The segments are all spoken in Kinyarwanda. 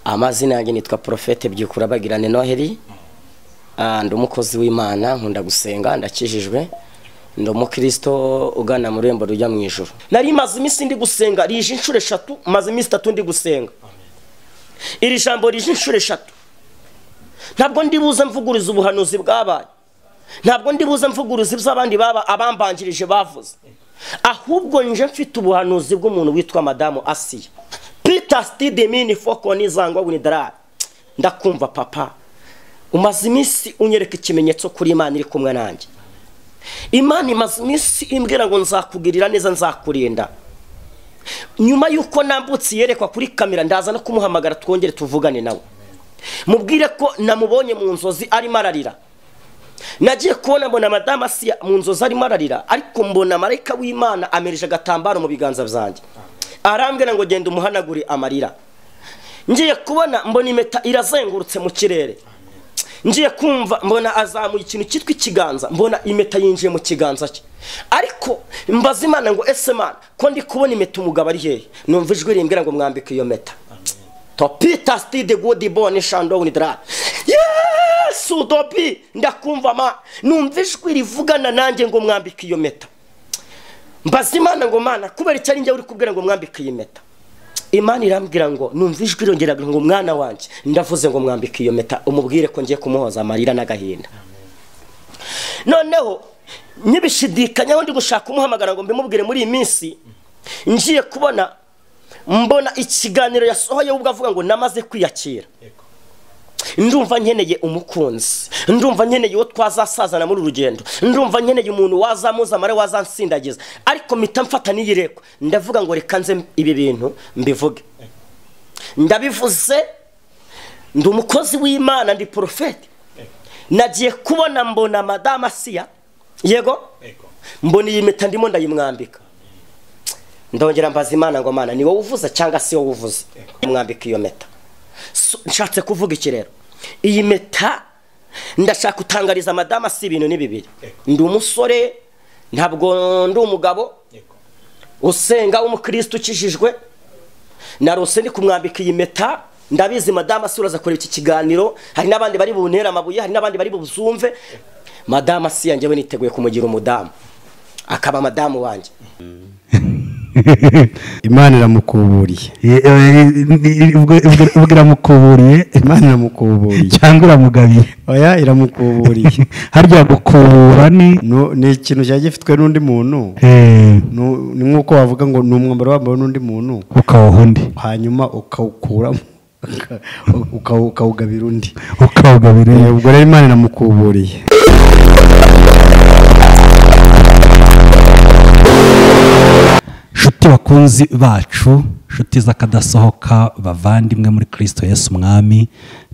amazina yanjye nitwa porofete byikura bagirane noheli ndi umukozi w'imana nkunda gusenga ndakijijwe ndi umukristo ugana mu irembo rujya mu ijoro nari maze iminsi ndi gusenga rije inshuro eshatu maze iminsi itatu ndi gusenga iri jambo rije inshuro eshatu ntabwo ndibuze mvuguriza ubuhanuzi bwabaye ntabwo ndibuze mvuguriza iby'abandi baba abambanjirije bavuze ahubwo nje mfite ubuhanuzi bw'umuntu witwa madamu asiya pita sitidimini foko n'izangwa winidarari ndakumva papa umaze iminsi unyereka ikimenyetso kuri imana iri kumwe nanjye imana imaze iminsi imbwira ngo nzakugirira neza nzakurinda nyuma y'uko nambutse yerekwa kuri kamera ndaza no kumuhamagara twongere tuvugane nawe mubwire ko namubonye mu nzozi arimo ararira nagiye kubona mbona madamu asiya mu nzozi arimo ararira ariko mbona marayika w'imana amereje agatambaro mu biganza byanjye arambwira ngo genda umuhanagure amarira ngiye kubona mbona impeta irazengurutse mu kirere ngiye kumva mbona azamuye ikintu cyitwa ikiganza mbona impeta yinjiye mu kiganza cye ariko mbaza imana ngo ese mana ko ndi kubona impeta umugabo ari hehe numva ijwi rimbwira ngo mwambike iyo meta topita sitide gudi boni shandowuni dara yesu dobi ndakumva ma numva ijwi rivugana nanjye ngo mwambike iyo meta mbaza imana ngo mana kubera icyo ari njye uri kubwira ngo mwambike iyi meta imana irambwira ngo numva ijwi irongera ngo mwana wanjye ndavuze ngo mwambike iyo meta umubwire ko ngiye kumuhoza amarira n'agahinda noneho ntibishidikanyeho ndi gushaka umuhamagara ngo mbimubwire muri iyi minsi ngiye kubona mbona ikiganiro yasohoye ubwo avuga ngo namaze kwiyakira ndumva nkeneye umukunzi ndumva nkeneye uwo twazasazana muri urugendo ndumva nkeneye umuntu wazamuza amare wazansindagiza ariko mpita mfata n'iyirekwa ndavuga ngo reka nze ibi bintu mbivuge ndabivuze ndi umukozi w'imana ndi porofeti nagiye kubona mbona madamu asiya yego mbona iyi mpeta ndimo ndayimwambika ndongera mbaza imana ngo mana ni wowe uvuza cyangwa si wowe uvuze mwambika iyo mpeta nshatse kuvuga iki rero iyi meta ndashaka utangariza madamu si ibintu ni bibiri ndi umusore ntabwo ndi umugabo usenga w'umukirisitu ukijijwe narose ndi kumwambika iyi meta ndabizi madamu si uraza kureba iki kiganiro hari n'abandi bari bunera amabuye hari n'abandi bari buzumve madamu si yanjye we niteguye kumugira umudamu akaba madamu wanjye imana iramukuburiye ubwo iramukuburiye imana iramukuburiye cyangwa iramugabiye oya iramukuburiye harya gukubura ni ni ikintu cyari gifitwe n'undi muntu ni nk'uko wavuga ngo ni umwambaro wambawe n'undi muntu ukawuha undi hanyuma ukawukuramo ukawugabira undi ukawugabira undi ubwo rero imana iramukuburiye inshuti bakunzi bacu inshuti z'akadasohoka bavandimwe muri kirisito Yesu umwami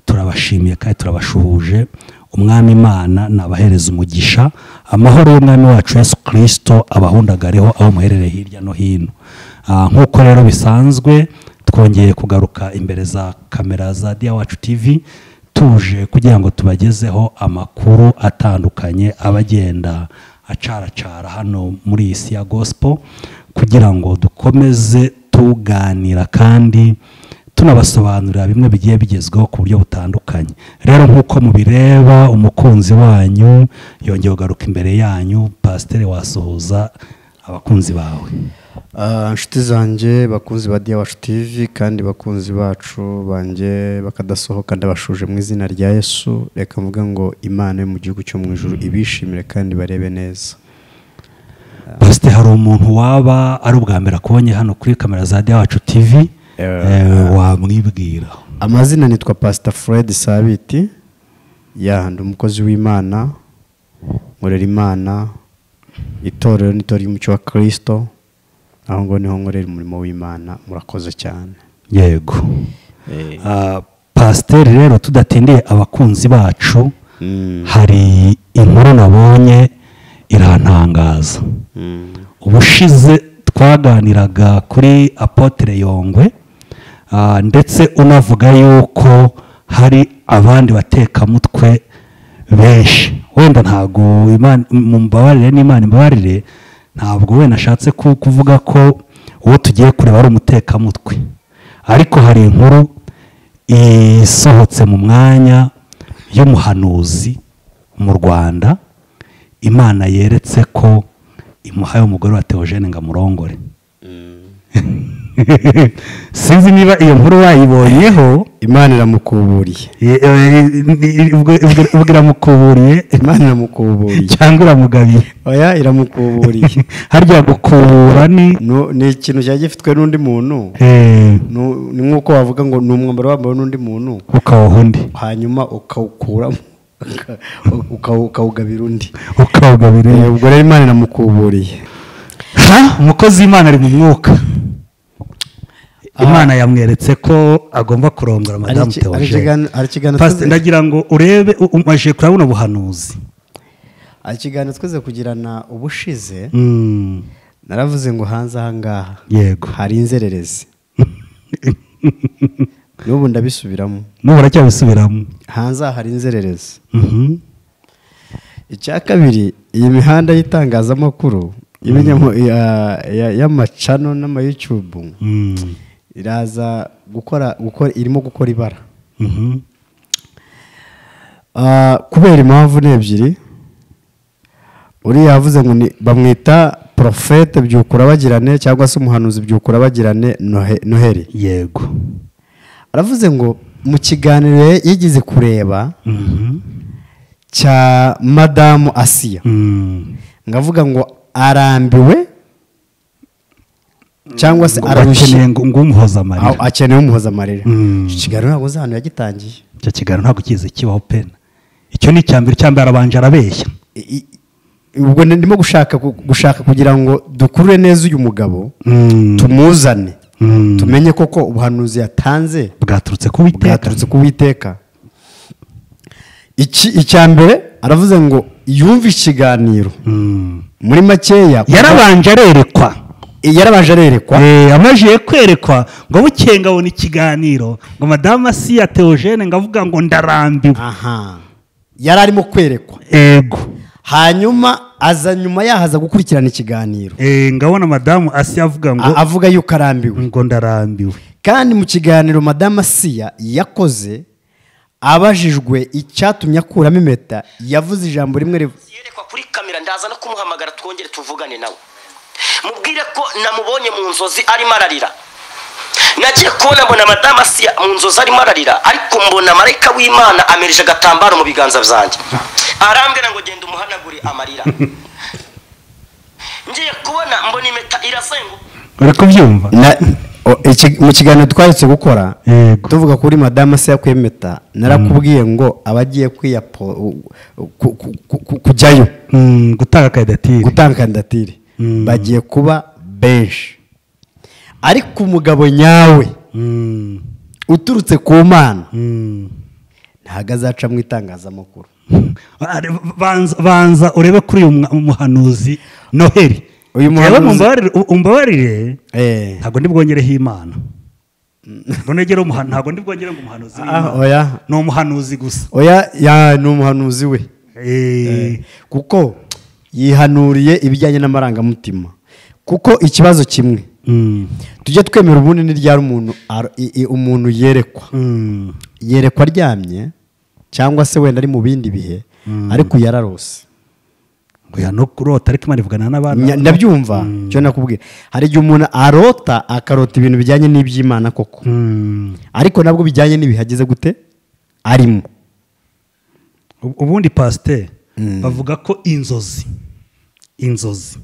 turabashimiye kandi turabashuhuje umwami imana nabahereza umugisha amahoro y'umwami wacu Yesu kirisito abahundagareho aho muherereye hirya no hino nk'uko rero bisanzwe twongeye kugaruka imbere za kamera za diya wacu tivi tuje kugira ngo tubagezeho amakuru atandukanye abagenda acaracara hano muri iyi si ya gospel kugira ngo dukomeze tuganira kandi tunabasobanurira bimwe bigiye bigezweho ku buryo butandukanye rero nk'uko mubireba umukunzi wanyu yongeye kugaruka imbere yanyu pasiteri wasuhuza abakunzi bawe inshuti zanjye bakunzi ba diyawacu tivi kandi bakunzi bacu banjye bakadasohoka ndabashuje mu izina rya yesu reka mvuga ngo imana yo mu gihugu cyo mu ijoro ibishimire kandi barebe neza pasite hari umuntu waba ari ubwa mbere akubonye hano kuri kamera za wacu tivi wamwibwira amazina nitwa pasita fred sabiti yahandi umukozi w'imana nkorera imana itorero n'itorero ry'umuco wa kirisito aho ngo niho nkorera umurimo w'imana murakoze cyane yego pasiteri rero tudatindiye abakunzi bacu hari inkuru nabonye iratangaza ubushize twaganiraga kuri apotere yongwe ndetse unavuga yuko hari abandi batekamutwe benshi wenda ntabwo mu mbabarire n'imana imbabarire ntabwo wenda ashatse kuvuga ko uwo tugiye kureba ari umutekamutwe ariko hari inkuru isohotse mu mwanya y'umuhanuzi mu rwanda imana yeretse ko imuhaye umugore wa teogene ngo amurongore sinzi niba iyo nkuru wayibonyeho imana iramukuburiye ye- eh, ubwo- ubwo- ubwo iramukuburiye imana iramukuburiye cyangwa iramugabiye oya iramukuburiye harya gukubura ni No- ni ikintu cyari gifitwe n'undi muntu eh, Nu- ni nk'uko wavuga ngo ni umwambaro wambawe n'undi muntu ukawuha undi hanyuma ukawukuramo uka- uka- ukawugabira undi ukawugabira Eh, ubwo rero imana iramukuburiye Ha? umukozi w'imana ari mu mwuka imana yamweretse ko agomba kurongora Hari madamu iki- hari teogene ikigan- hari ikiganiro Pastor, tuzi- ndagira ngo urebe u- umajije kurabona ubuhanuzi hari ikiganiro twese kugirana ubushize Mm, naravuze ngo hanze ahangaha yego hari inzererezi n'ubu ndabisubiramo n'ubu uracyabisubiramo hanze aha hari inzererezi Mhm. icya kabiri iyi mihanda y'itangazamakuru ibinyamo ya- ya- y'amacano n'amayutubu Mm, iraza gukora gukora irimo gukora ibara mhm. Ah, kubera impamvu ni ebyiri uriya yavuze ngo ni- bamwita porofete byukurabagirane cyangwa se umuhanuzi byukurabagirane Nohe- noheli yego aravuze ngo mu kiganiro yigeze kureba Mhm. cya madamu asiya Mm. ngavuga ngo arambiwe cyangwa se Ngo ararushye akeneye ngo ngo umuhoze aho amarira akeneye umuhoza amarira Mm. Icyo kiganiro ntabwo uzi ahantu yagitangiye icyo kiganiro ntabwo kize kibaho pena icyo ni icya mbere icya mbere arabanje arabeshya I- i- ubwo ndimo gushaka ku- gushaka kugira ngo dukurure neza uyu mugabo Mm, tumuzane mm. tumenye koko ubuhanuzi yatanze bwaturutse ku witeka bwaturutse ku witeka iki icya mbere aravuze ngo yumve ikiganiro Mm. muri makeya yarabanje arerekwa yarabanje arerekwa Eh, amajije kwerekwa ngo bukeye ngabona ikiganiro ngo madamu asiya teogene ngavuga ngo ndarambiwe aha yari arimo kwerekwa ego hanyuma aza nyuma yahaza gukurikirana ikiganiro Eh, ngabona madamu asiya avuga ngo A- avuga yuko arambiwe ngo ndarambiwe kandi mu kiganiro madamu asiya yakoze abajijwe icyatumye akuramo impeta yavuze ijambo rimwe riv- yerekwa kuri kamera ndaza no kumuhamagara twongere tuvugane nawe mubwire ko namubonye mu nzozi arimo ararira nagiye kubona mbona madamu asiya mu nzozi arimo ararira ariko mbona marayika w'imana amirije agatambaro mu biganza byanjye arambwira ngo genda umuhanagure amarira ngiye kubona mbona impeta irazenguka uri kubyumva Na- o- iki- mu kiganiro twaretse gukora Yego. tuvuga kuri madamu asiya ku impeta narakubwiye ngo aba agiye kwiyapo u- u- ku- ku- ku- ku- kujyayo Mm, gutanga kandidatire gutanga kandidatire Mm. bagiye kuba benshi ariko umugabo nyawe Mm, uturutse ku mana mm. ntabwo azaca mu itangazamakuru Ari- banza- banza urebe kuri uyu mwa- muhanuzi noheli Uyu Jewe muhanuzi- mumbabarire- umbabarire Eh. ntabwo ndibwongereho imana ngo negere umuha- ntabwo ndibwongere ngo umuhanuzi Ah, w'Imana. oya ni umuhanuzi gusa oya ya- ni umuhanuzi we Eh, kuko yihanuriye ibijyanye n'amarangamutima kuko ikibazo kimwe mm, tujye twemera ubundi ni ryari umuntu ar- i- i- umuntu yerekwa mm, yerekwa aryamye cyangwa se wenda ari mu bindi bihe ariko yararose ngo ya no kurota ariko imana ivugana Nya- n'abana ndabyumva cyo nakubwiye hari igihe umuntu arota akarota ibintu bijyanye n'iby'imana koko Mm, ariko nabwo bijyanye n'ibihageze gute arimo ub- ubundi pasiteri bavuga ko inzozi inzozi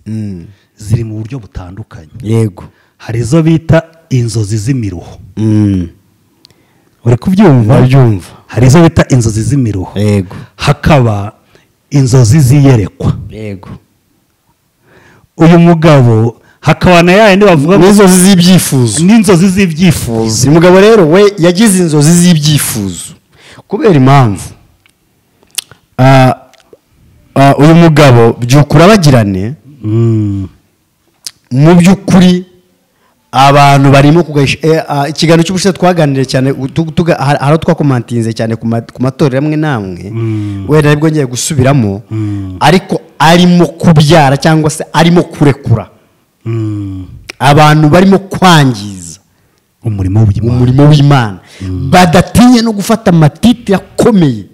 ziri mu buryo butandukanye yego hari izo bita inzozi z'imiruho Mm. uri kubyumva ndabyumva hari izo bita inzozi z'imiruho yego hakaba inzozi z'iyerekwa yego uyu mugabo hakaba na yayandi bavuga ngo n'inzozi z'ibyifuzo n'inzozi z'ibyifuzo uyu mugabo rero we yagize inzozi z'ibyifuzo kubera impamvu ah, ah, uyu mugabo byukura bagirane Mm, mu by'ukuri abantu barimo kugahisha eh, ah, ikiganiro cy'ubushize twaganiriye cyane u- tu- tuga- hari hari aho twakomantinze cyane ku ma- ku matorero amwe n'amwe wenda aribwo ngiye gusubiramo ariko arimo kubyara cyangwa se arimo kurekura mm, abantu barimo kwangiza umurimo w'imana umurimo w'imana badatinya no gufata amatiti akomeye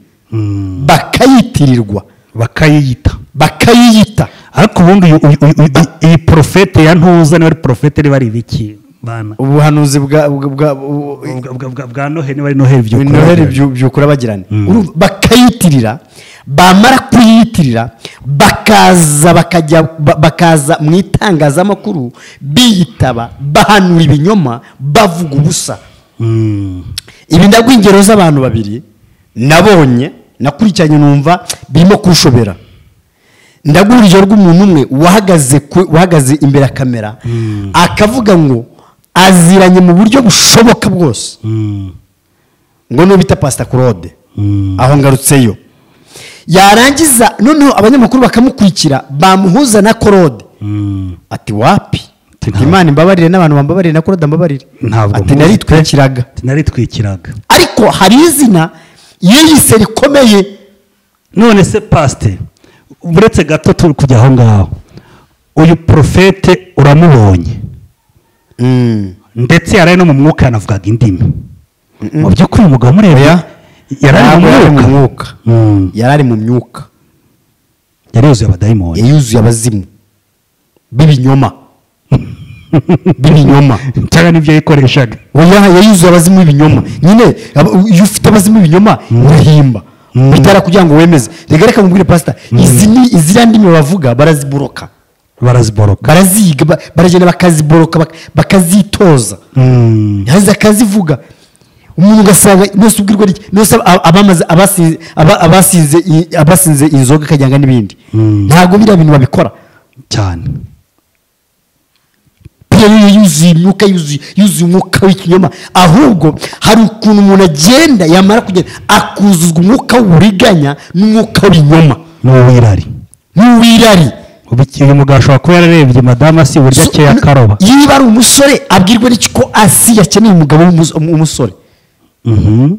bakayitirirwa bakayiyita bakayiyita ariko ubundi uyu- uyu- uyu- uyu- iyi porofete ya ntuza niba ari porofete niba ari ibiki bana ubuhanuzi bwa bwa- bwa- bu- Bwa- bwa- bwa- bwa noheli niba ari noheli by'ukuri noheli byu- byukura bagirana Urumva, bakayitirira bamara kuyiyitirira bakaza bakajya ba- bakaza mu itangazamakuru biyitaba bahanura ibinyoma bavuga ubusa Mm. ibi ndabwo ingero z'abantu babiri nabonye nakurikiranye numva birimo kushobera ndabwo urugero rw'umuntu umwe wahagaze ku- wahagaze imbere ya kamera akavuga ngo aziranye mu buryo bushoboka bwose Mm. ngo niyo bita pasita claude Mm. aho ngarutseyo yarangiza noneho abanyamakuru bakamukurikira bamuhuza na claude Mm. ati wapi ati Ati nta- imana imbabarire n'abantu bambabarire na claude ambabarire ntabwo ati mpuze. naritwikiraga naritwikiraga ariko hari izina yiyise rikomeye none se pasite uretse gato turi kujya aho ngaho uyu porofete uramubonye ndetse yari ari no mu mwuka yanavugaga indimi mu by'ukuri umugabo umurebye Oya. yari Ntabwo ari mu mwuka Mm. yari ari mu myuka yari yuzuye abadayimoni yuzuye abazimu b'ibinyoma b'ibinyoma cyangwa nibyo yikoreshaga oya yayuzuye abazimu b'ibinyoma nyine aba- iyo ufite abazimu b'ibinyoma urahimba bitara kugira ngo wemeze reka reka mubwire pasita izi ni iziriya ndimi bavuga baraziboroka baraziboroka baraziga ba- baragenda bakaziboroka bak- bakazitoza Mm. yaza akazivuga umuntu ugasanga mwese ubwirwa rye mwese ab- abamaze- abasi- aba- abasinze i- abasinze inzoga akajyanga n'ibindi Mm. ntabwo biriya bintu babikora cyane piyo niyo yuzuye imyuka yuzuye yuzuye umwuka w'ikinyoma ahubwo hari ukuntu umuntu agenda yamara kugenda akuzuzwa umwuka w'uburiganya n'umwuka w'ibinyoma n'uwirari n'uw'irari uyu mugabo ashobora kuba yararebye madamu asi uburyo So- akeya akaroba niba ari umusore abwirwa n'iki ko asi yakeneye umugabo w'umus- w'umusore Mhm.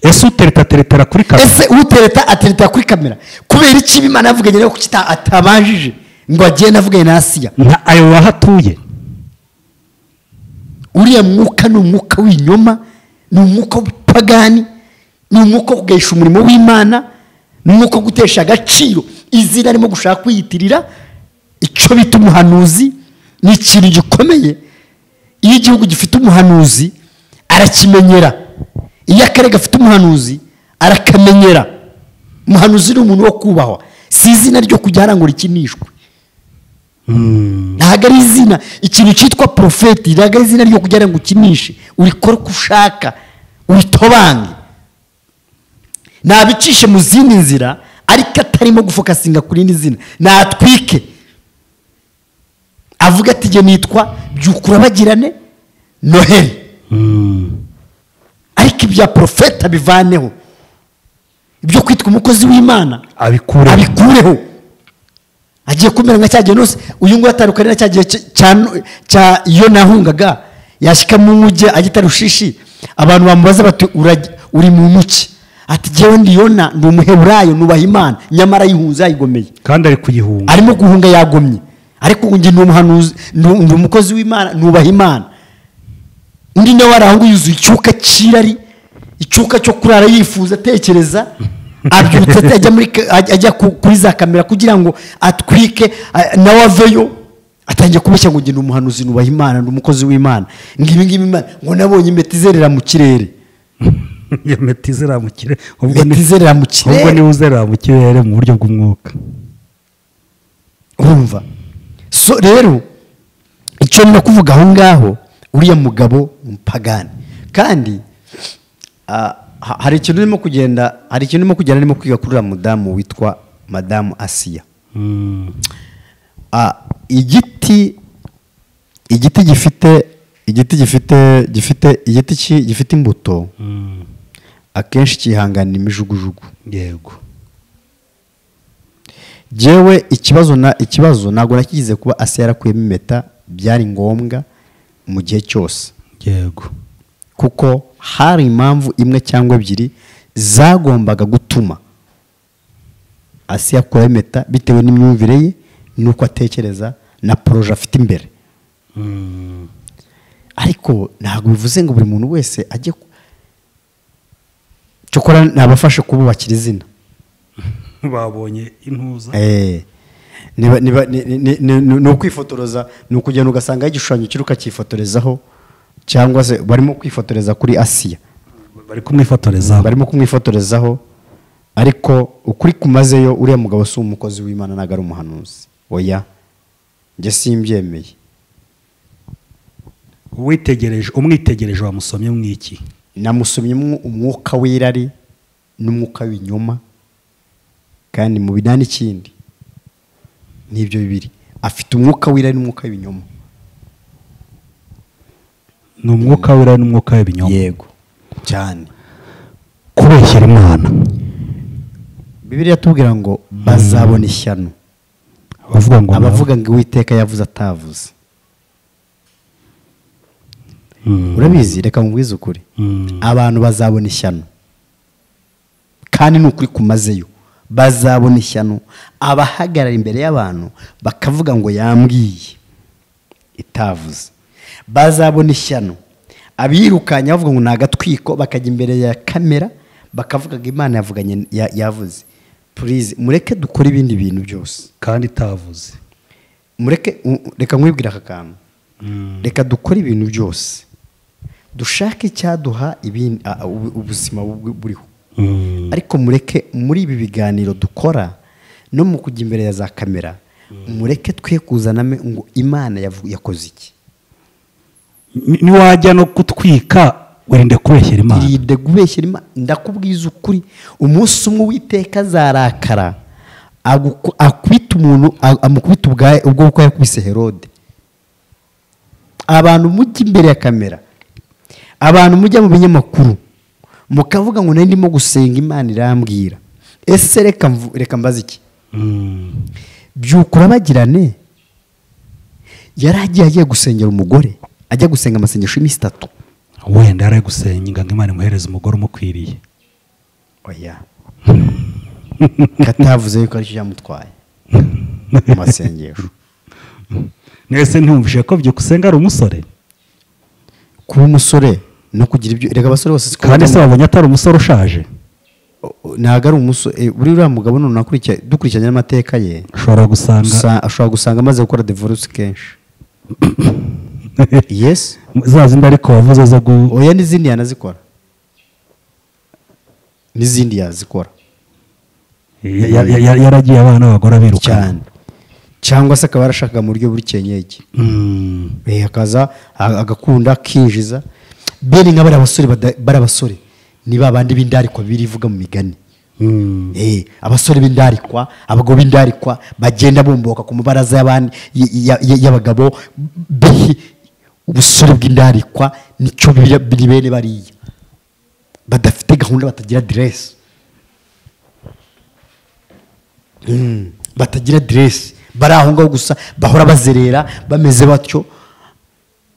ese utereta teretera kuri kamera ese utereta atereta kuri kamera kubera iki imana yavuganye nawe kuki ita- atabajije ngo agende avuganye na asiya nka ayo aho atuye uriya mwuka ni umwuka w'inyoma ni umwuka w'ubupagani ni umwuka wo kugahisha umurimo w'imana ni umwuka wo gutesha agaciro izina arimo gushaka kwiyitirira icyo bita umuhanuzi ni ikintu gikomeye iyo igihugu gifite umuhanuzi arakimenyera iyo akarere gafite umuhanuzi arakamenyera umuhanuzi ni umuntu wo kubahwa si izina ryo kujya harangura ikinishwe ntabwo ari izina ikintu cyitwa porofeti ntabwo ari izina ryo kugira ngo ukinishe urikore uko ushaka uritobange nabicishe mu zindi nzira ariko atarimo gufokasinga ku rindi zina natwike avuga ati jye nitwa byukura bagirane noheli ariko ibya porofeti abivaneho ibyo kwitwa umukozi w'imana abikure abikureho agiye kumera nka cya gihe nose uyu nguyu atandukanye na cya gihe cy- cya no- cya iyo nahungaga yashyika mu mujyi agita rushishi abantu bamubaza bati "Uraj- uri mu muki ati jyewe ndi yona ndi umuheburayo nubaha imana nyamara yihunze yayigomeye kandi ari kuyihunga arimo guhunga yagomye ariko ubu njye ni umuhanuzi ni ndi umukozi w'imana nubaha imana undi nawe arangwa yuzuye icyuka cy'irari icyuka cyo kurara yifuza atekereza abyutse ate- ajya muri ka- ajya ajya ku- kuri za kamera kugira ngo atwike a- nawe aveyo atangiye kubeshya ngo njye ni umuhanuzi nubaha imana ndi umukozi w'imana ngo ibi ngibi imana ngo nabonye impeta izerera mu kirere iyo meti izerera mu kirere ubwo impeta ni- izerera mu ubwo kirere niwe uzerera mu kirere mu buryo bw'umwuka urumva so rero icyo no kuvuga aho ngaho uriya mugabo mpagani kandi ah, ha- hari ikintu urimo kugenda hari ikintu urimo kugenda arimo kwiga kuri uriya mudamu witwa madamu asiya Mm. Ah, igiti igiti gifite igiti gifite gifite igiti ki- gifite imbuto Mm. akenshi cyihanganira imijugujugu yego jewe ikibazo na ikibazo ntabwo nakigize kuba asiya yarakuyemo impeta byari ngombwa mu gihe cyose yego kuko hari impamvu imwe cyangwa ebyiri zagombaga gutuma asiya akuraho impeta bitewe n'imyumvire ye n'uko atekereza na poroje afite imbere ariko ntabwo bivuze ngo buri muntu wese ajye ku- cyokora nabafashe kububakira izina babonye intuza Eh, niba niba ni- ni- ni- ni ni ukwifotoreza ni ukugenda ugasanga igishushanyo kiri ukakifotorezaho cyangwa se barimo kwifotoreza kuri asiya bari kumwifotoreza barimo kumwifotorezaho ariko ukuri kumazeyo uriya mugabo si umukozi w'imana ntabwo ari umuhanuzi oya njye simbyemeye witegereje umwitegereje wamusomye mwiki namusomyemo umwuka w'irari n'umwuka w'inyuma kandi mu bina n'ikindi n'ibyo bibiri afite umwuka w'irari n'umwuka w'ibinyoma ni umwuka wera n'umwuka w'ibinyoma yego cyane kubeshyera imana bibiliya tubwira ngo bazabona ishyano abavuga ngo abavuga ngo uwiteka yavuze atavuze Mm. urabizi reka mubwize ukuri Mm. abantu bazabona ishyano kandi ni ukuri kumazeyo bazabona ishyano abahagarara imbere y'abantu bakavuga ngo yambwiye itavuze bazabona ishyano abirukanye bavuga ngo ni agatwiko bakajya imbere ya kamera bakavuga ngo imana yavuganye ya- yavuze purize mureke dukore ibindi bintu byose kandi itavuze mureke u- reka nkwibwire aka kantu Mm. reka dukore ibintu byose dushake icyaduha ibindi- a- a- ubu- ubuzima bu- buriho Mm. ariko mureke muri ibi biganiro dukora no mu kujya imbere ya za kamera mureke twe kuzanamo ngo imana yavu- yakoze iki Ni- niwajya no kutwika wirinde kubeshyera imana irinde kubeshyera imana ndakubwiza ukuri umunsi umwe witeka azarakara aguku- akubita umuntu a- amukubita ubwaye ubwo kuko yakubise herode abantu mujya imbere ya kamera abantu mujya mu binyamakuru mukavuga ngo nari ndimo gusenga imana irambwira ese reka mvu- reka mbaze iki Mm. byukura bagirane yari agiye agiye gusengera umugore ajya gusenga amasengesho y'iminsi itatu wenda yari ari gusenga ngo imana imuhereze umugore umukwiriye oya katavuze yuko aricyo cyamutwaye mu masengesho mwese ntiwumvishe ko byukusenga ari umusore kuba umusore no kugira ibyo reka abasore bose siko kandi se batandukanye. wabonye atari umusore ushaje O- o- ntabwo ari umusore eh, buri uriya mugabo none akurikira dukurikiranye n'amateka ye ushobora gusanga usa- ashobora gusanga amaze gukora divorce kenshi yes za zindi ariko wavuze zo gu oya n'izindi yanazikora n'izindi yazikora ya- ya- ya- ya- yaragiye abana abagore abirukana cyane cyangwa se akaba yarashakaga mu buryo bw'ikenyege Mm. Eh, akaza a- agakunda akinjiza bene nka bariya basore bada- bariya basore ni ba bandi b'indarikwa birivuga mu migani Mm. Eh, abasore b'indarikwa abagabo b'indarikwa bagenda bumbuka ku mabaraza y'abandi- y- y- y- y'abagabo bi- ubusore bw'indarikwa nicyo biri biri bene bariya badafite gahunda batagira diresi batagira diresi bari aho ngaho gusa bahora bazerera bameze batyo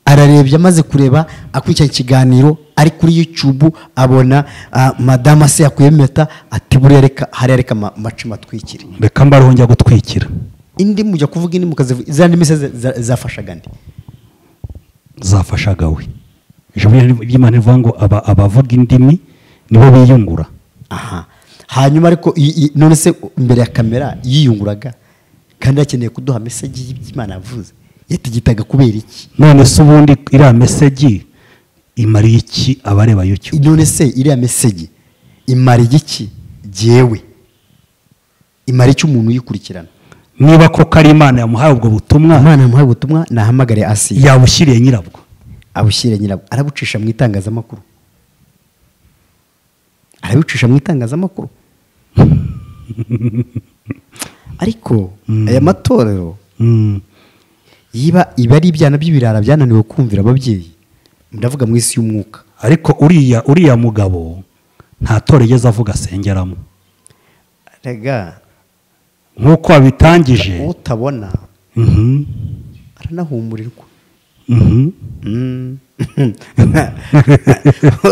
ararebye amaze kureba akurikirana ikiganiro ari kuri yutubu abona ah, madamu se yakuye impeta ati buriya reka hariya reka ama- amacumu atwikire reka mbareho njya gutwikira indi mujya kuvuga indi mukazivuga za ndimi se za- za- zafashaga nde zafashaga we ijambo ry'imana rivuga ngo aba- abavuga indimi nibo biyungura aha hanyuma ariko i- i- none se imbere ya kamera yiyunguraga kandi yakeneye kuduha mesage y'imana yavuze yatigitaga kubera iki none se ubundi iriya mesegi imariye iki abareba youtube none se iriya mesage imara igiki jyewe imara icyo umuntu uyikurikirana niba koko ari imana yamuhaye ubwo butumwa imana yamuhaye ubutumwa nahamagare asiya yabushyiriye nyirabwo abushyire nyirabwo arabucisha mu itangazamakuru arabucisha mu itangazamakuru ariko aya matorero Mm. yiba iba ari ibyana by'ibirara byananiwe kumvira ababyeyi ndavuga mu isi y'umwuka ariko uriya uriya mugabo nta tora igeze avuga asengeramo rega nk'uko wabitangije utabona Mhm. aranahumurirwa Mhm. Mm.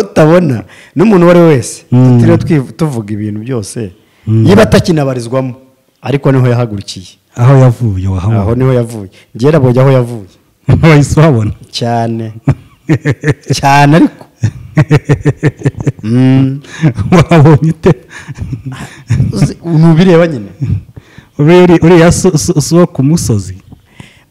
utabona n'umuntu uwo ari we wese Mm. tutiriwe twiv- tuvuga ibintu byose Mm. yiba atakinabarizwamo ariko niho yahagurukiye aho yavuye wahabona aho niho yavuye ngera bojya aho yavuye wahise uhabona cyane cyane ariko wabonye ute uzi- nubireba nyine Uri- uriya so- so- si uwo ku musozi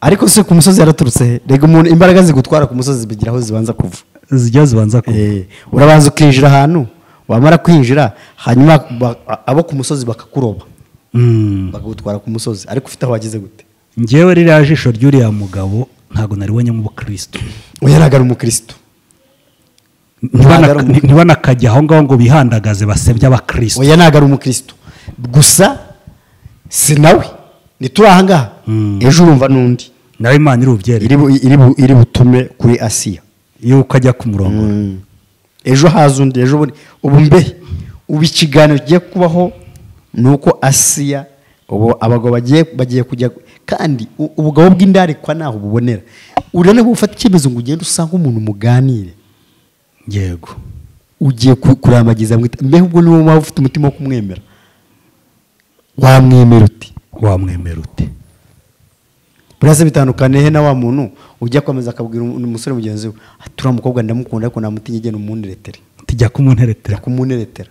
ariko si ku musozi yaraturutse he rega umuntu imbaraga zigutwara ku musozi zibigira aho zibanza kuva zijya zibanza ku Eh, urabanza ukinjira ahantu wamara kwinjira hanyuma ba- abo ku musozi bakakuroba Mm. bakagutwara ku musozi ariko ufite aho wageze gute njyewe ririya jisho ry'uriya mugabo ntabwo nari wonyemo ubukirisitu uyu ntabwo ari umukirisitu Ntibana- ntibanakajya aho ngaho ngo bihandagaze basebye abakirisitu oya ntabwo ari umukirisitu gusa si nawe ni turi aha ngaha Mm. ejo urumva n'undi nawe imana irubyere iri bu- iri bu- iri butume kuri asiya iyo ukajya ku murongo ejo haza undi ejo bundi ubu mbe ubu ikiganiro kigiye kubaho ni uko asiya ubu abagabo bagiye bagiye kujya kandi u- ubugabo bw'indarikwa ntaho bubonera urabona ko ufata icyemezo ngo ugende usange umuntu muganire yego ugiye ku- kurambagiza mwita mbeho ubwo niwo waba ufite umutima wo kumwemera wamwemera uti wamwemera ute burasa bitandukane he na wa muntu ujya kwemeza akabwira um- umusore mugenzi we "Ah, turiya mukobwa ndamukunda ariko namutinya igenda umunderetere tujya kumunteretera kumuneretera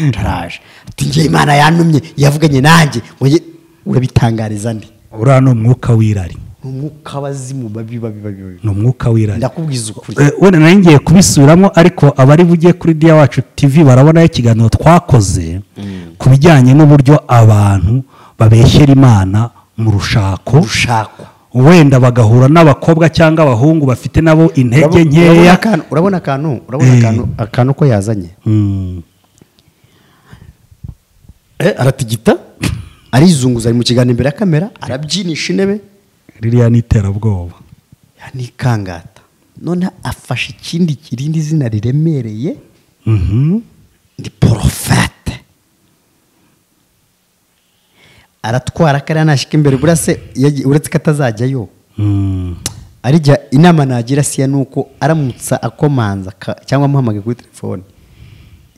ntaraje ati ngiye imana yantumye yavuganye nanjye ngo njye urabitangariza ndi uriya ni umwuka w'irari ni umwuka wazimu babi babi babi babi ni umwuka w'irari ndakubwiza ukuri Eh, wenda nari ngiye kubisubiramo ariko abari bujye kuri diya wacu tv barabonaho ikiganiro twakoze ku bijyanye n'uburyo abantu babeshyera imana mu rushako ushakwa wenda bagahura n'abakobwa cyangwa abahungu bafite nabo intege Urabo- urabona nkeya akantu- urabona akantu urabona Eh. akantu akantu ko yazanye Mm, aratigita arizunguza ari mu kiganiro imbere ya kamera arabyinisha intebe ririya ni iterabwoba ya ni ikangata none afashe ikindi kirindi zina riremereye Mhm. ni porofete aratwara kariya nashyika imbere buriya se yagiye- uretse ko atazajyayo Mm, arijya inama nagira siya ni uko aramutsa akomanza ka- cyangwa amuhamagaye kuri telefone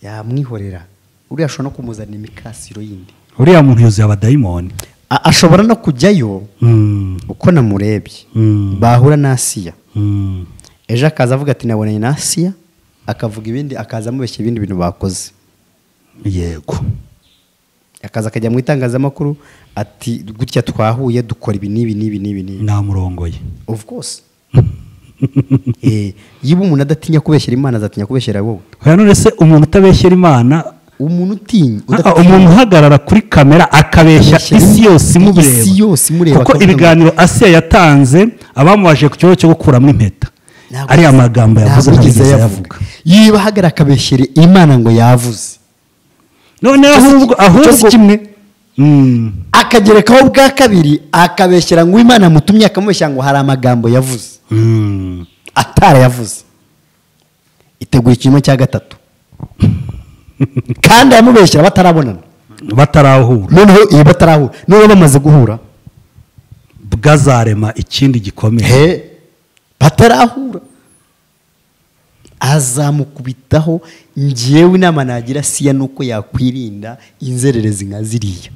yamwihorera uriya ashobora no kumuzanira imikasiro yindi uriya muntu yuzuye abadayimoni A- ashobora no kujyayo Mm, uko namurebye Mm. bahura na asiya mm, ejo akaza avuga ati nabonanye na asiya akavuga ibindi akaza amubeshya ibindi bintu bakoze yego akaza akajya mu itangazamakuru ati gutya twahuye dukora ibi n'ibi n'ibi n'ibi n'ibi namurongoye of course Eh, yiba umuntu adatinya kubeshyera imana azatinya kubeshyera wowe oya none se umuntu utabeshyera imana umuntu utinya Ah, umuntu uhagarara kuri kamera akabeshya Akabeshya isi yose imureba isi yose imureba, kuko akavuga ngo- ibiganiro asiya yatanze abamubaje ku kibazo cyo gukuramo impeta Ntabwo- ariya magambo yavuze ntabwo ntabwo yigeze yavuga yiba ahagarara akabeshyera imana ngo yavuze noneho ahubwo cyose ahubwo kimwe Mm, akagerekaho bwa kabiri akabeshyera ngo imana mutumye akamubeshya ngo hari amagambo yavuze mm. atarayavuze iteguye ikinyoma cya gatatu kandi ayamubeshyira batarabonana batarahura noneho iyi batarahura noneho bamaze guhura bwazarema ikindi gikomeye he batarahura azamukubitaho ngewe inama nagira siya nuko yakwirinda inzererezi nka ziriya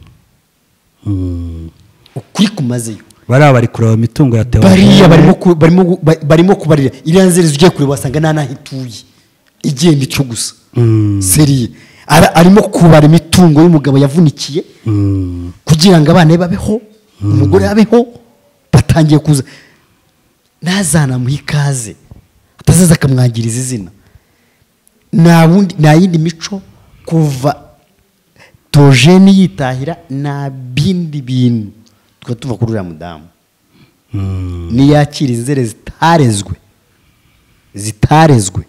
Mm. ukuri kumazeyo bariya bari kureba imitungo ya bariya barimo tewa ku- barimo gu- ba- barimo kubarira iriya nzererezi ugiye kureba wasanga nta n'aho ituye igenda icyo gusa Mm. seriye Ara- arimo kubara imitungo y'umugabo yavunikiye Mm, kugira ngo abana be babeho umugore abeho batangiye kuza ntazanamuhe ikaze atazaza akamwangiriza izina nta wundi nta yindi mico kuva tojeni yitahira nta bindi bintu tuba tuva kuri uriya mudamu mm. niyakira inzere zitarezwe zitarezwe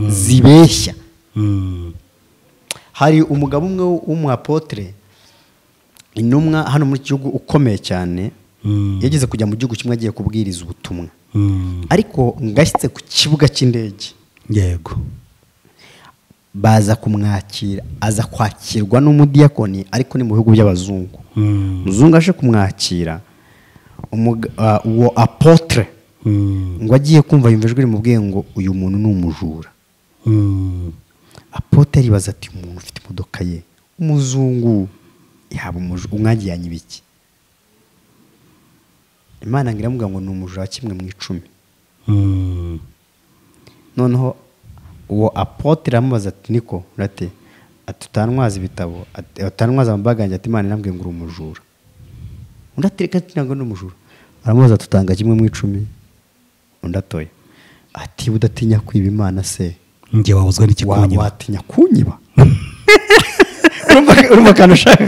zibeshya Mm. hari umugabo umwe w'umwapotere intumwa hano muri iki gihugu ukomeye cyane Mm. yageze kujya mu gihugu kimwe agiye kubwiriza ubutumwa Mm. ariko ngashyitse ku kibuga cy'indege yego baza kumwakira aza kwakirwa n'umudiyakoni ariko ni mu bihugu by'abazungu Mm. umuzungu aje kumwakira umuga- ah, uwo apotere Mm. ngo agiye kumva yumva ijwi rimubwiye ngo uyu muntu ni umujura Mm. apote aribaza ati umuntu ufite imodoka ye umuzungu yaba umujura umwagiranye ibiki imana ngo iramubwira ngo ni umujura wa kimwe mu icumi Mm. noneho uwo apotre aramubaza ati niko urate ati utantwaza ibitabo ati utantwaza amabaga yanjye ati imana irambwiye ngo uri umujura undi ati reka ntabwo ni umujura aramubaza ati utanga kimwe mu icumi undi atoya ati udatinya kwiba imana se njye wabuzwa wa- n'ikikunyira watinya kunyiba urumva urumva akantu ushaka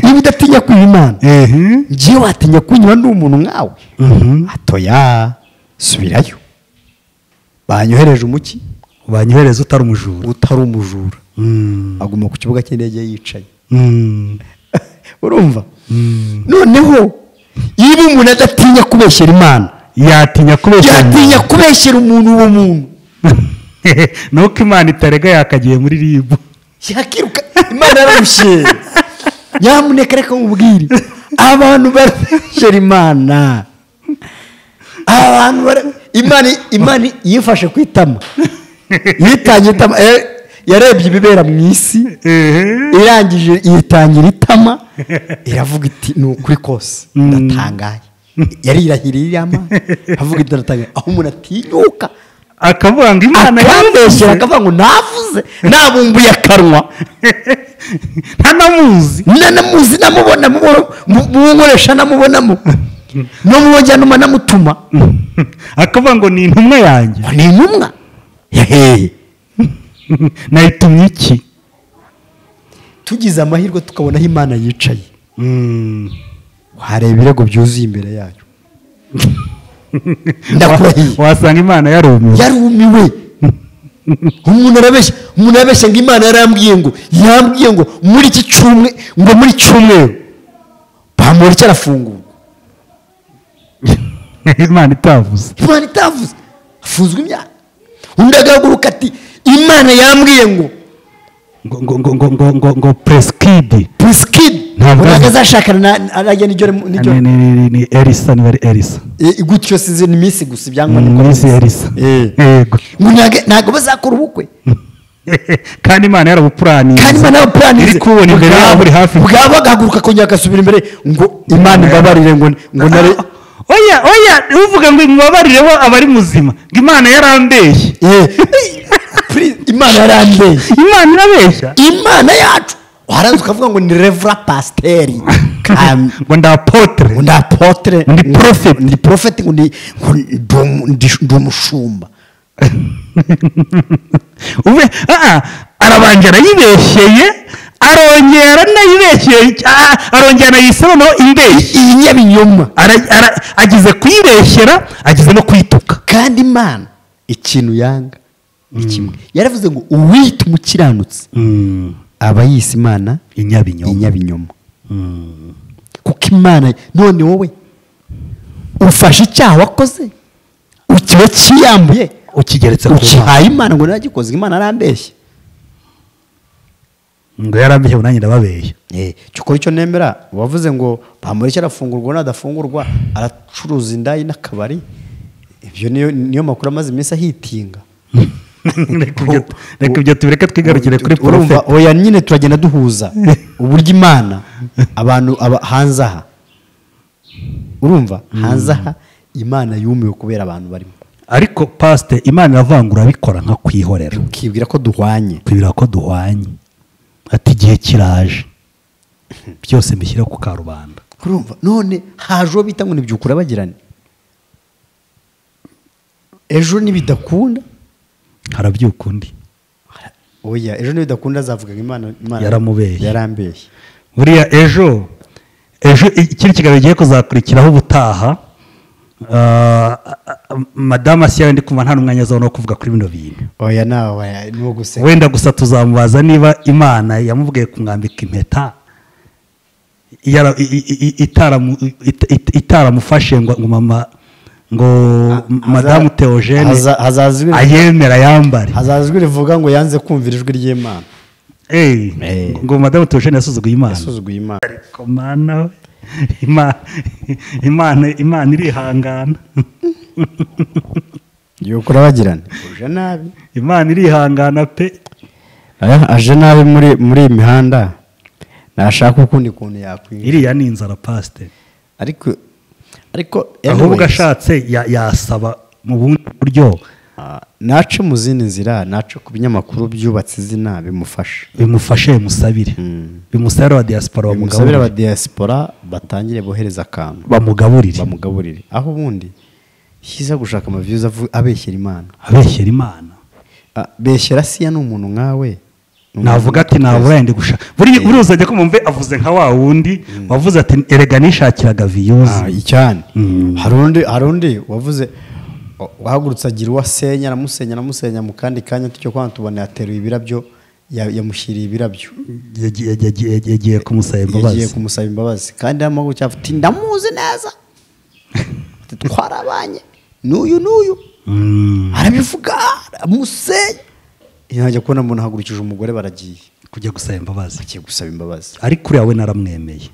niba udatinya kwiba imana ehe ngiye watinya kunyiba ndi umuntu nkawe Mhm. atoya subirayo banyohereje umuki banyohereza utari umujura utari umujura Mm. aguma ku kibuga cy'indege yicaye Mm. urumva Mm. noneho niba umuntu adatinya kubeshyera imana yatinya kubeshya yatinya kubeshyera umuntu uwo muntu nuko imana itarega yakagiye muri ribu yakiruka imana yararushye nyamuneka reka nkubwire abantu barabeshyera imana abantu bara- imana imana yifashe ku itama yitanye itama eh, yarebye ibibera mu isi irangije yitangira itama iravuga iti ni ukuri kose ndatangaye yarirahiriye iriya mana avuga iti ndatangaye aho umuntu atinyuka akavuga ngo imana akambeshyera yaramwishyura akavuga ngo navuze nabumbuye akanwa ntanamuzi nanamuzi namubona mu- mu- mu nkoresha namubonamo no mu njyanuma namutuma akavuga ngo ni intumwa yanjye ngo ni intumwa yaheye nayitumye iki tugize amahirwe tukabona aho imana yicaye Mm. wareba ibirego byuzuye imbere yayo ndakurahiye wasanga imana yarumiwe yarumiwe umuntu arabeshya umuntu arabeshya ngo imana yarambwiye ngo yambwiye ngo muri iki cyumwe ngo muri cyumweru pamora icyo arafungurwa imana itavuze imana itavuze afunzwe imyaka undi agahaguruka ati imana yambwiye ngo ngo ngo ngo ngo ngo ngo ngo preskidi prisikidi Ntabwo ntabwo ari- azashakana na- arajya n'ijoro n'ijoro ni ni ni ni elisa niba ari elisa Eh, gutyo sinzi ni iminsi gusa ibyangwa ni uko minsi ya elisa Eh. yego ngo ntago- ntago bazakora ubukwe kandi imana yarabupuraniye kandi imana yabapuranize iri kubona imbere yawe uri hafi bwaba agahaguruka kongera agasubira imbere ngo imana imbabarire ngo ngo nare Ah, oya oya uvuga ngo mubabarireho abari muzima ngo imana yarambeshye Eh, please, imana yarambeye imana irabeshya imana yacu waranze ukavuga ngo ni revra pasiteri ngo ndapotere ngo ni apotere Ndi prophet. ndi porofeti ngo ni ngo ndi umu- ndi- ndi umushumba Ube- ah, ah, arabanje arayibeshyeye arongera anayibeshyeye ah, arongera anayisobanuho imbeshyi iyi nyabinyoma Ara- ara- ageze kuyibeshyera ageze no kuyituka kandi imana ikintu yanga ni kimwe yaravuze ngo uwita umukiranutsi aba yise imana inyabinyoma inyabinyoma kuko imana none wowe ufashe icyaha wakoze ukiba kiyambuye ukigeretse ku mana ukihaye imana ngo naragikoze imana arambeshye ngo yarambeshye nanjye ndababeshya cyo ukora icyo nemera wavuze ngo bamureke arafungurwa nadafungurwa aracuruza indayi n'akabari ibyo niyo niyo makuru amaze iminsi ahitinga Reka ibyo- reka ibyo tubireke twigarukire kuri urumva porofeti oya nyine turagenda duhuza uburyo imana abantu aba- hanze aha urumva hanze aha imana yumiwe kubera abantu barimo ariko pasite imana iravangura abikora nka kwihorera ukibwira ko duhwanye twibwira ko duhwanye ati igihe kiraje byose mbishyira ku karubanda urumva none haje uwo bita ngo nibyukura bagirane ejo nibidakunda harabyuka undi oya ejo nibidakunda azavuga ngo imana imana Yaramubeshye. yarambeshye buriya ejo ejo ikindi kiganiro gigiye kuzakurikiraho ubutaha ah, madamu asiya ndi kumva nta n'umwanya azabona wo kuvuga kuri bino bintu oya nawe niwo gusenga wenda gusa tuzamubaza niba imana yamubwiye kumwambika impeta yara- i- i- i- itaramu- it- it- itaramufashe ngo ngo mama ngo madamu haza- teogene haza- hazaza ibintu- ayemera yambare hazazwi rivuga ngo yanze kumvira ijwi ry'imana Eh, Eh. ngo madamu teogene yasuzuguye imana yasuzuguye imana Ariko mana we Ima- imana imana irihangana yokura bagirana uje nabi imana irihangana pe aje nabi muri muri iyi mihanda nashaka ukundi kuntu yakwira iriya ni inzara pasite ariko ariko ahubwo anyways, ashatse ya- yasaba mu bundi buryo Ah, nace mu zindi nzira nace ku binyamakuru byubatse izina bimufasha bimufashe bimusabire bimusabire wa diaspora bimusabira bamugaburire aba diaspora batangire bohereza akantu bamugaburire bamugaburire aho ubundi cyiza gushaka amaviyuzi abeshyera imana abeshyera imana Ah, beshyera siya ni umuntu nkawe Ni umuntu navuga ati uteza. nabura yenda gushaka buri uruzajya ko mumve avuze nka wa wundi wavuze ati erega nishakiraga Ah, viyuzi icyane Mm. hari undi hari undi wavuze wa- wahagurutse agira uwo asenya aramusenya aramusenya mu kandi kanya tucyo kwa tubona yateruye ibirabyo ya- yamushyiriye ibirabyo Yagiye- yagiye yagiye kumusaba yagiye imbabazi kumusaba imbabazi kandi amaguru cyangwa ati ndamuzi neza Ati, twarabanye n'uyu n'uyu Mm. arabivuga aramusenya yajya kubona umuntu ahagurukije umugore baragiye kujya gusaba imbabazi agiye gusaba imbabazi ariko uriya we naramwemeye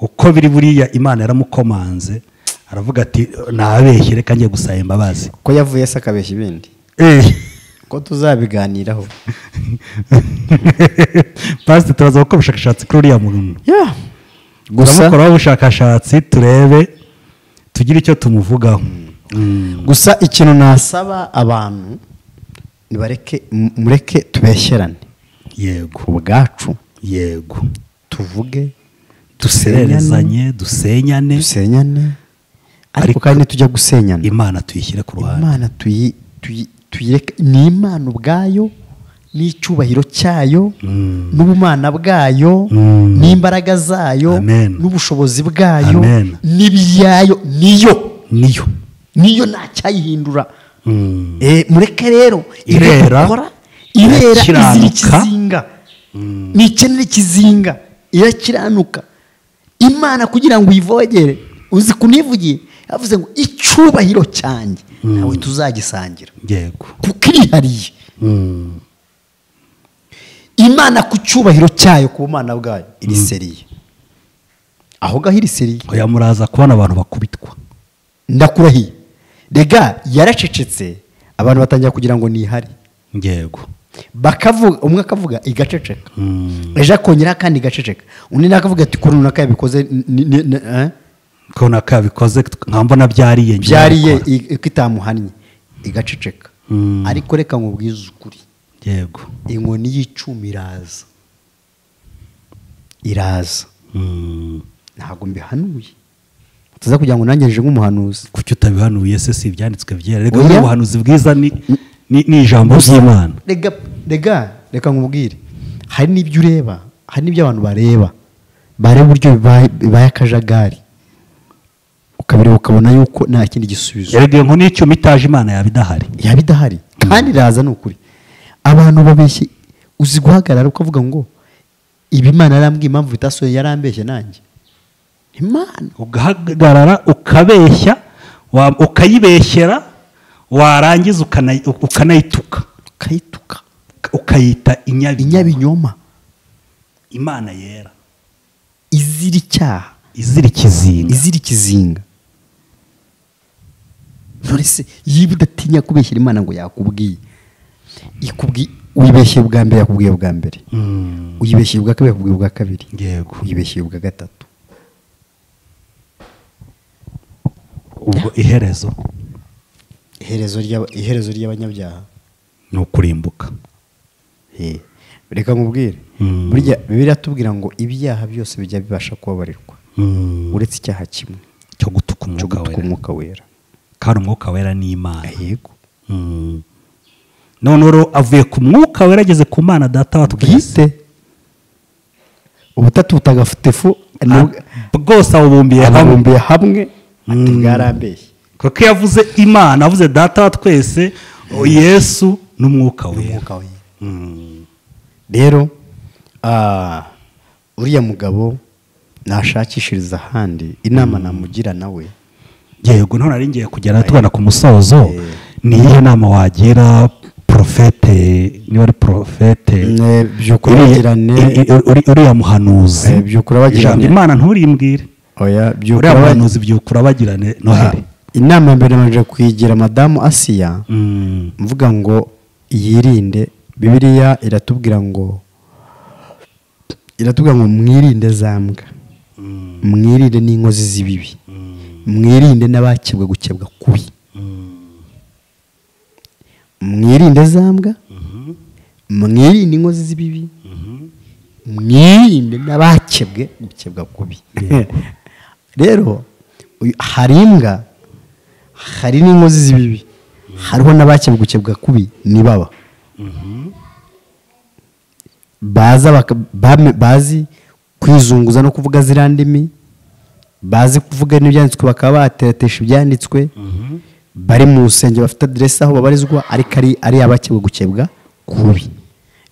uko biri buriya imana yaramukomanze aravuga ati nabeshye reka njye gusaba imbabazi ko yavuye se akabeshya ibindi ko tuzabiganiraho pasite turaza gukora ubushakashatsi kuri uriya muntu gusa turamukoraho ubushakashatsi turebe tugire icyo tumuvugaho Mm. gusa ikintu nasaba abantu nibareke mu- mureke tubeshyerane yego ubwacu yego tuvuge dusererezanye dusenyane dusenyane ariko Ariko- kandi ntitujya gusenyana imana tuyishyire ku ruhande imana tuyi- tuyi- tuyireke ni imana ubwayo n'icyubahiro cyayo Mm. n'ubumana bwayo Mm. n'imbaraga zayo Amen. n'ubushobozi bwayo Amen. n'ibiyayo niyo niyo niyo ntacyayihindura Mm. Eh, mureke rero Irera, irakora, irera irakiranuka. izira ikizinga ntikenera ikizinga irakiranuka imana kugira ngo uyivogere uzi kunivugiye yavuze ngo icyubahiro cyanjye nawe tuzagisangira yego kuko irihariye Mm. imana ku cyubahiro cyayo ku bumana bwayo iriseriye aho gaho iriseriye oya muraza kubona abantu bakubitwa ndakurahiye rega yaracecetse abantu batangira kugira ngo nihare yego bakavuga umwe akavuga igaceceka Mm. ejo akongera kandi igaceceka undi nawe akavuga ati kuri runaka yabikoze ni- ni- ni- eh? ko naka bikoze nka mbona byariye njye byariye nabikora. i- i- ko itamuhannye igaceceka Mm. ariko reka nkubwize ukuri yego inkoni y'icumi iraza iraza Mm. ntabwo mbihanuye tuza kugira ngo nangejeje nk'umuhanuzi kuki utabihanuye se si ibyanditswe byera reka Oya. buriya ubuhanuzi bwiza ni ni- ni ijambo ry'imana rega rega reka nkubwire hari n'ibyo ureba hari n'ibyo abantu bareba bareba uburyo bibaye bibaye akajagari ukabireba ukabona yuko nta kindi gisubizo erega iyo nkoni y'icyuma itaje imana yaba idahari yaba idahari kandi iraza ni ukuri abantu babeshye uzi guhagarara ukavuga ngo ibi imana yarambwiye impamvu bitasohoye yarambeshye nanjye imana ugahagarara ukabeshya wa- ukayibeshyera warangiza ukana- ukanayituka ukayituka ukayita inyabinyoma inyabinyoma imana yera izira icyaha izira ikizinga izira ikizinga none se yiba udatinya kubeshyira imana ngo yakubwiye ikubwiye uyibeshyeye ubwa mbere yakubwiye ubwa mbere Mm. uyibeshyeye ubwa kabiri yakubwiye ubwa kabiri yego uyibeshyeye ubwa gatatu ubwo iherezo iherezo ry'aba- iherezo ry'abanyabyaha ni ukurimbuka Eh, reka nkubwire Mm. burya bibiri atubwira ngo ibyaha byose bijya bibasha kubabarirwa Mm. uretse icyaha kimwe cyo gutuka cyo umwuka gutuka wera umwuka wera kandi umwuka wera ni imana yego Mm. none rero avuye ku mwuka wera ageze ku mana data wa twese bwite ubutatu butagatifu ni Ah, ubwa- bwose abubumbiye hamwe ababumbiye hamwe ati Mm. bwarambeshye kuko iyo avuze imana avuze data wa twese o yesu n'umwuka wera umwuka wera Mm. rero ah, uriya mugabo nashakishiriza ahandi inama namugira nawe yego none nari ngiye kugera tugana ku musozo Eh. ni iyihe nama wagira porofete niba ari porofete Ne, by'ukuri uriya- bagirane- i- i- uri- uriya muhanuzi Eh, by'ukuri bagirane. Ijambo imana nturimbwire oya uriya bagirane- muhanuzi byukura bagirane noheli inama ya mbere nabanje kuyigira madamu asiya Mm. mvuga ngo yirinde bibiliya iratubwira ngo iratubwira ngo mwirinde za mbwa mwirinde n'inkozi z'ibibi mwirinde n'abakebwa gukebwa kubi Mm. mwirinde za mbwa mwirinde inkozi z'ibibi mwirinde n'abakebwe gukebwa kubi rero uyu- hari imbwa hari n'inkozi z'ibibi hariho n'abakebwe gukebwa kubi ni baba baza baka- bame- bazi kwizunguza no kuvuga ziriya ndimi bazi kuvuga n'ibyanditswe bakaba bateretesha ibyanditswe bari mu rusengero bafite aderesi aho babarizwa ariko ari ari abakebwe gukebwa kubi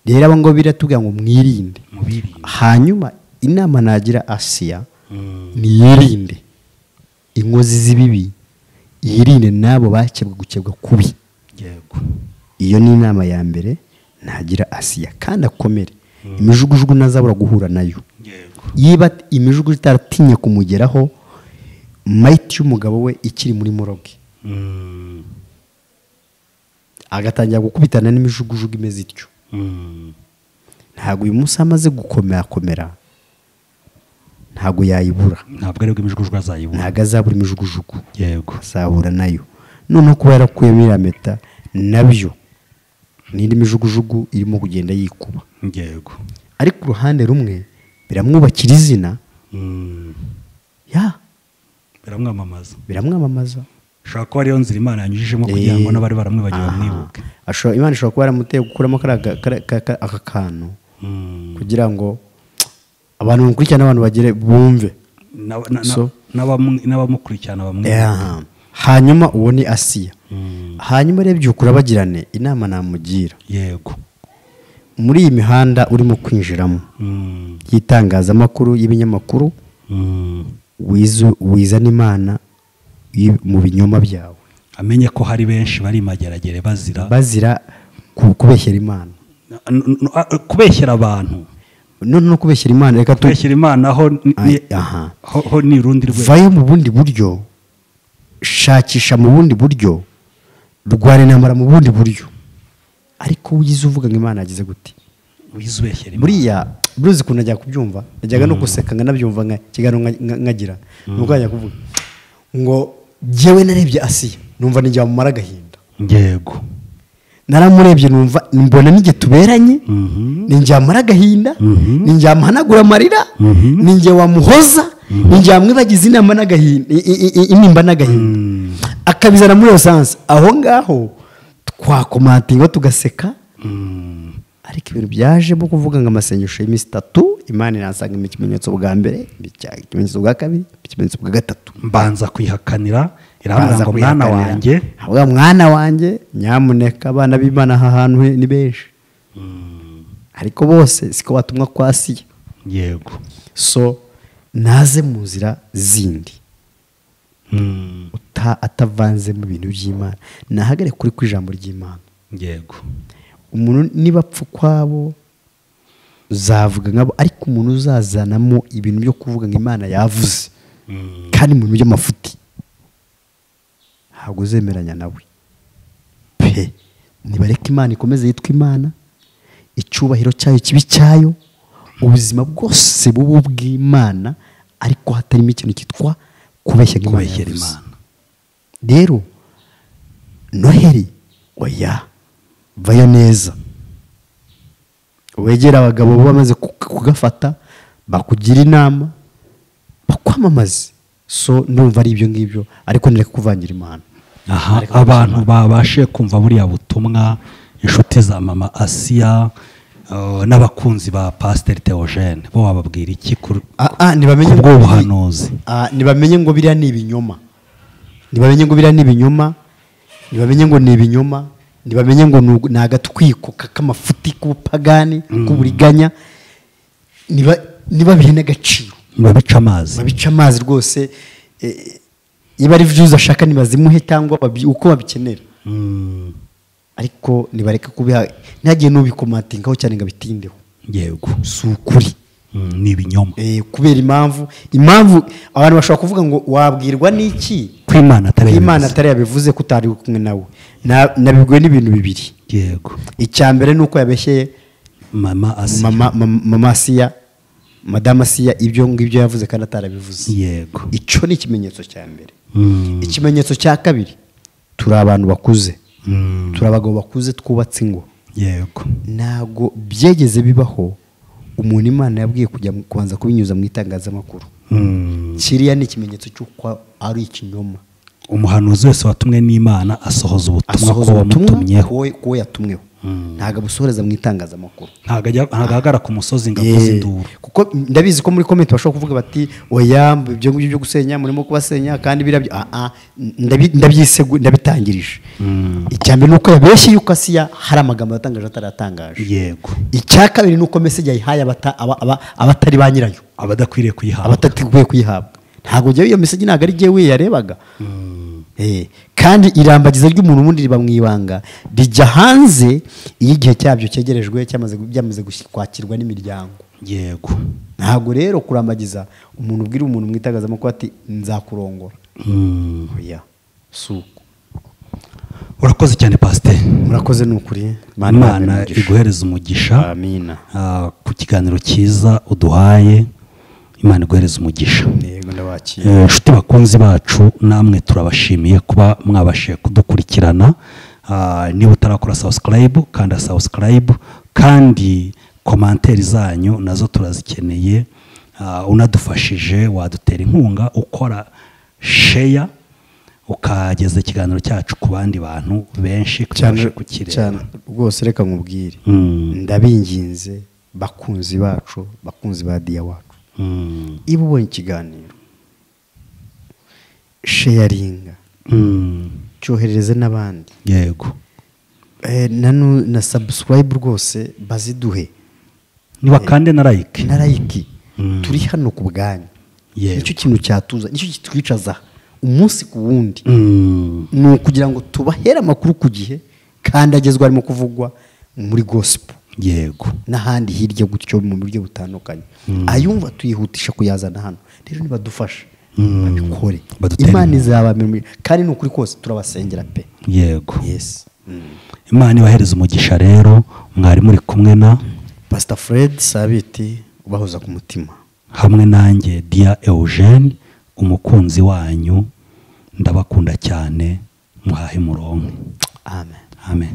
rero abo ngabo biratubwira ngo mwirinde mubirinde hanyuma inama nagira asiya Mm. niyirinde inkozi z'ibibi yirinde n'abo bakebwe gukebwa kubi yego iyo ni inama ya mbere ntagira asiya kandi akomere imijugujugu ntazabura guhura nayo yego yiba imijugujugu itaratinye kumugeraho mayiti y'umugabo we ikiri muri moroge Mm. agatangira gukubitana n'imijugujugu imeze ityo Mm. ntabwo uyu munsi amaze gukomerakomera ntabwo yayibura ntabwo aribwo imijugujugu azayibona ntabwo azabura imijugujugu yego azahura nayo noneho kuba yarakuyemo iriya meta nabyo n'indi mijugujugu irimo kugenda yikuba yego ariko uruhande rumwe biramwubakira izina Mm. ya biramwamamaza biramwamamaza ushobora kuba ariyo nzira imana yanyujijemo kugira ngo n'abari baramwibagiwe Aha. bamwibuke Ashobora- imana ishobora kuba yaramuteye gukuramo kariya ga- kariya- ka- ka- aka kantu Mm. kugira ngo abantu bamukurikirane n'abantu bagere bumve Na- na- na- So? n'abamu- n'abamukurikirana bamwibuke Aha. hanyuma uwo ni asiya Mm. hanyuma urebye ukura bagirane inama namugira yego muri iyi mihanda urimo kwinjiramo Mm. y'itangazamakuru y'ibinyamakuru Mm. wizu- wizana imana yi- mu binyoma byawe amenye ko hari benshi bari mageragere bazira bazira ku- kubeshyera imana N- n- a- kubeshyera abantu none no kubeshyera imana reka tu kubeshyera imana ho ni- Ay, ni- aha. ho- ho ni urundi rwego vayo mu bundi buryo shakisha mu bundi buryo rwara intambara mu bundi buryo ariko wize uvuga ngo imana yagize gute wize ubeshyera imana buriya buruzi ukuntu ajya kubyumva najyaga no gusekanga nabyumva nka kiganiro nka- nka- nkagira nuko ajya kuvuga ngo jyewe narebye asiya numva nijya mumara agahinda yego naramurebye numva mbona n'igihe tuberanye Mhm. ni njye wamara agahinda Mhm. ni njye wamuhanagura amarira ni njye wamuhoza ni njye wamwibagiza inama n'agahinda i- i- i- intimba n'agahinda akabizana muri esanse aho ngaho twakomatinga tugaseka Mm. ariko ibintu byajemo kuvuga ngo amasengesho y'iminsi itatu imana irasanga mu ikimenyetso bwa mbere mbicyaha ikimenyetso bwa kabiri ikimenyetso bwa gatatu mbanza kwihakanira irambwira Baza ngo mwana kwihakanira. wanjye Avuga, mwana wanjye nyamuneka abana b'imana aha hantu he ni benshi ariko bose siko batumwa kwa siya yego so naze mu nzira zindi Mm. uta- atavanze mu bintu by'imana nahagare kuri ku ijambo ry'imana yego umuntu niba apfa ukwabo uzavuga nkabo ariko umuntu uzazanamo ibintu byo kuvuga ngo imana yavuze Mm. kandi mu bintu by'amafuti ntabwo uzemeranya nawe pe nibareka imana ikomeze yitwa imana icyubahiro cyayo kibi cyayo ubuzima bwose buba ubw'imana ariko hatarimo ikintu cyitwa kubeshya ngo imana kubeshyera yavuze. imana rero noheri oya vayo neza wegere abagabo baba bamaze ku- kugafata bakugira inama bakwamamaze so numva ari ibyo ngibyo ariko nireka kuvangira imana aha abantu babashe kumva buriya butumwa inshuti za mama asiya eh, n'abakunzi ba pasiteri teogene bo wababwira iki kuri Ah, ah, ntibamenye Kubwo ngo- ubuhanuzi. Ah, ntibamenye ngo biriya ni ibinyoma ntibamenye ngo biriya ni ibinyoma ntibamenye ngo ni ibinyoma ntibamenye ngo ni ugu- ni agatwiko ka- k'amafuti k'ubupagani k'uburiganya Ntiba- ntibabihe n'agaciro babica amazi babica amazi rwose eh, iyo ari vyo ashaka ntibazimuhe cyangwa babi- uko babikenera Mm, ariko nibareke kubiha ntihagire n'ubikomatingaho cyane ngo abitindeho yego si ukuri Mm, ni ibinyoma Eh, kubera impamvu impamvu abantu bashobora kuvuga ngo wabwirwa n'iki ko imana atari ko imana yabivuze. atari yabivuzeko utari kumwe nawe Na- nabibwiwe n'ibintu bibiri yego icya mbere ni uko yabeshyeye mama asiya mama mama- mama asiya madamu asiya ibyo ngibyo yavuze kandi atarabivuze yego icyo ni ikimenyetso cya mbere Mm, ikimenyetso cya kabiri turi abantu bakuze turi abagabo bakuze twubatse ingo yego ntabwo byegeze bibaho umuntu imana yabwiye kujya mu- kubanza kubinyuza mu itangazamakuru Mm. kiriya ni ikimenyetso cy'uko ari ikinyoma umuhanuzi wese watumwe n'imana asohoza ubutumwa ko asohoza ubutumwa wamutumyeho kuwo kuwo yatumweho ntabwo abusohoreza mu itangazamakuru ntabwo ajya- ntabwo ahagara ku musozi ngo avuze Ye. induru kuko ndabizi ko muri komenti bashobora kuvuga bati oya ibyo ngibyo byo gusenya murimo kubasenya kandi birabyo Ah, ah, ndabi- ndabyisegu- ndabitangirije icya mbere ni uko yabeshye yuko asiya hari amagambo yatangaje ataratangaje yego icya kabiri ni uko message yayihaye abata- aba- aba- abatari ba nyirayo abadakwiriye kuyihabwa abatateguye kuyihabwa ntabwo njyewe iyo message ntabwo ari njyewe yarebaga Eh, kandi irambagiza ry'umuntu ubundi riba mu ibanga rijya hanze iyo igihe cyabyo cyegerejwe cyamaze byamaze gushi- kwakirwa n'imiryango yego ntabwo rero kurambagiza umuntu ubwira umuntu mu itangazamakuru ati nzakurongora Mm. oya si uko urakoze cyane pasiteri murakoze ni ukuri Imana imana ibahe umugisha. iguhereza umugisha amina Ah, ku kiganiro cyiza uduhaye imana iguhereza umugisha yego ndabakira Eh, inshuti bakunzi bacu namwe turabashimiye kuba mwabashije kudukurikirana Ah, niba utarakora subscribe kanda subscribe kandi komanteri zanyu nazo turazikeneye Ah, unadufashije wadutera inkunga ukora sheya ukageza ikiganiro cyacu ku bandi bantu benshi tubashe cyane kukireba rwose reka nkubwire Mm, ndabinginze bakunzi bacu bakunzi ba diya wacu mm, iba ubonye ikiganiro sheyaringa mm, cyoherereze n'abandi yego Eh, nanu- na sabusikarayibu rwose baziduhe niba kandi na like na layiki Mm. turi hano ku bwanyu Yego. nicyo kintu cyatuza nicyo kitwicaza umunsi ku wundi Mm, ni ukugira ngo tubahere amakuru ku gihe kandi agezwa arimo kuvugwa muri gospel yego n'ahandi hirya gutyo mu buryo butandukanye ayumva tuyihutisha kuyazana hano rero nibadufasha Mm. babikore Badutere imana inkunga. izabamira kandi ni ukuri kose turabasengera pe yego yes imana ibahereza umugisha rero mwari muri kumwe na pasita fred sabiti ubahoza ku mutima hamwe nanjye dia eugene umukunzi wanyu ndabakunda cyane muhahe muronke amen amen